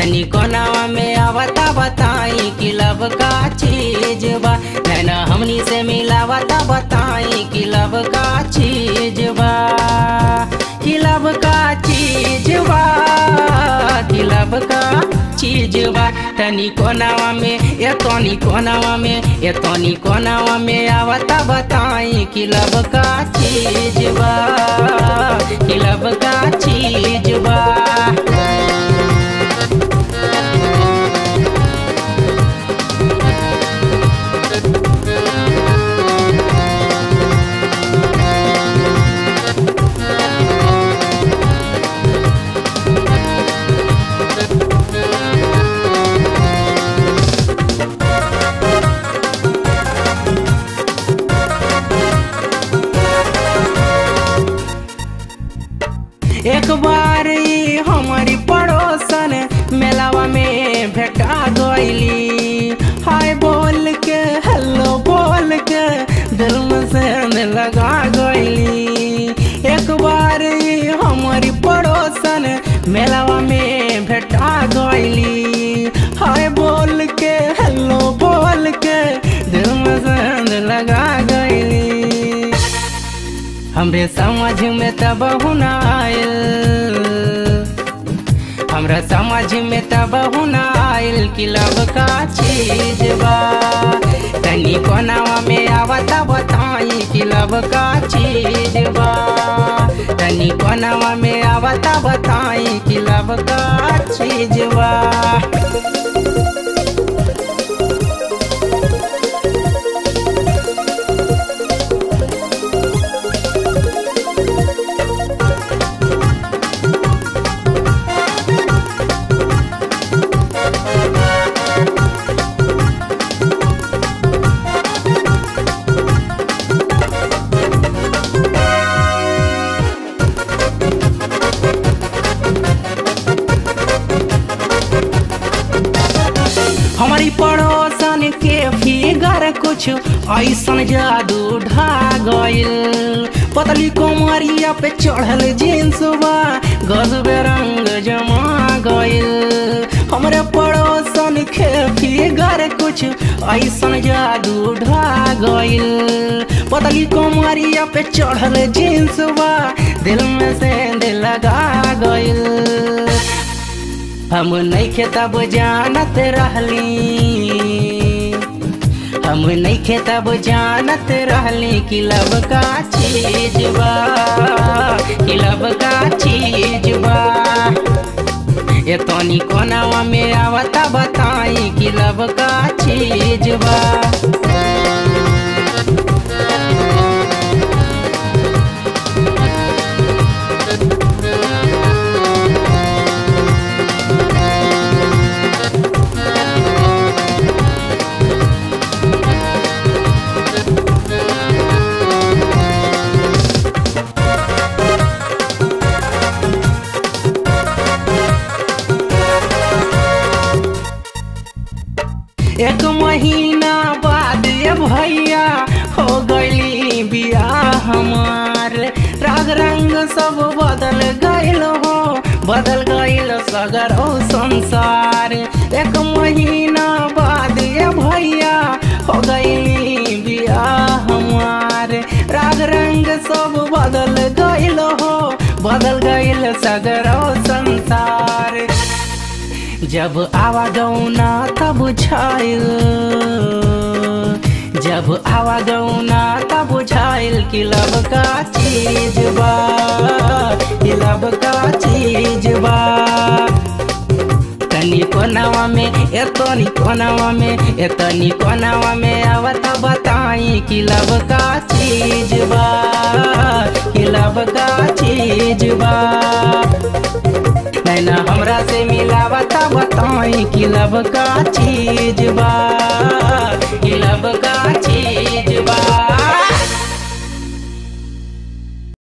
तनी कोनावा में आवता बताई कि लब का चीज बा नैना हमनी से मिलावता बताई कि लब का चीज बा कि लब का चीज बा कि लब का चीज बा तनी कोनावा में ए तनी कोनावा में ए तनी कोनावा में आवता बताई कि लब का चीज बा कि लब का चीज बा एक बार ई हमारी पड़ोसन मेलावा में भेटा गईली हाय बोल के हेलो बोल के दिल में से लगा गईली एक बार ई हमारी पड़ोसन मेलावा में भेटा गईली हाय बोल के हेलो बोल के दिल में से लगा गईली हमरे समझ में तब आयल हमरा समझ में तब आयल कि लब का चीज बा तनी कोनावा में आवता बताई कि लब का चीज बा तनी कोनावा में आवता बताई कि लब का चीज बा हमारी पड़ोसन के फिगर कुछ ऐसन जादू ढा गइल पतली कोमरिया पे चढ़ल जींस बा गजबे रंग जमा गइल हमरे पड़ोसन के फिगर कुछ ऐसन जादू ढा गइल पतली कोमरिया पे चढ़ल जींस बा दिल में से दिल लगा गइल हम नहीं खेतब जानत रहली हम नहीं खेतब जानत रहली कि लब का चीज बा कि लब का चीज बा ये तनी कोनावा में आवता बताई कि लब का चीज बा एक महीना बाद ये भैया हो गईली बियाह हमार राग रंग सब बदल गईल हो बदल गईल सगर ओ संसार एक महीना बाद ये भैया हो गईली बियाह हमार राग रंग सब बदल गईल हो बदल गईल सगर ओ संसार जब आवा गौना तब बुझाइल जब आवा गौना तब बुझाइल कि लब का चीज बा कि लब का चीज बा तनी कोनावा में ए तनी कोनावा में ए तनी कोनावा में आवत बताई कि लब का चीज बा कि लब का चीज बा नैना हमरा से मिलावता बताई कि लब का चीज बा कि लब